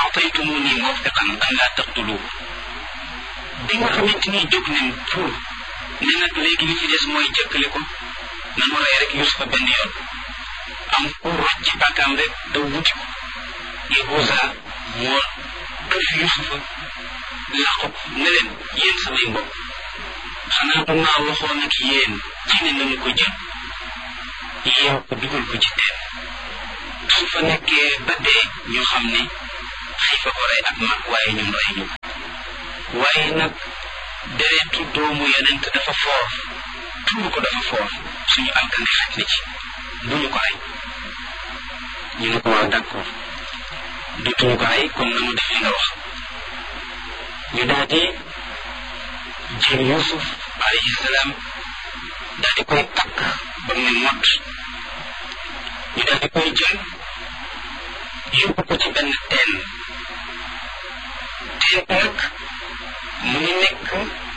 ataytumuni mawfiqan an laa taqtuluhu bi nga xamante ni jóg nañ pour ne nag léegi li ci des mooy jëkkale ko nanu rey rek Yusufa benn yoon am ku rocc ci bàkkaam rek daw wuti ko Yahuza moo këf Yusufa làqu ko ne leen yéen samay mbokk xanaa du maa waxoon ak yéen ci ne nañu ko jël yeew ko dugal ko ci teen su fa nekkee ba dee ñu xam ne xiifa ko rey ak mag waaye ñun rey ñu waaye nag deretu doomu yonent dafa foor tuur ko dafa foor suñu alkande xaj na ci bu ñu ko rey ñu ne ko waaw d'accord dutuñu ko rey kon nanu def li nga wax ñu daal di jël Yuusuf alayhi salaam daal di koy takk ba mu ne mott ñu daal di koy jël yóbbu ko ci benn teen teen nag mu ngi nekk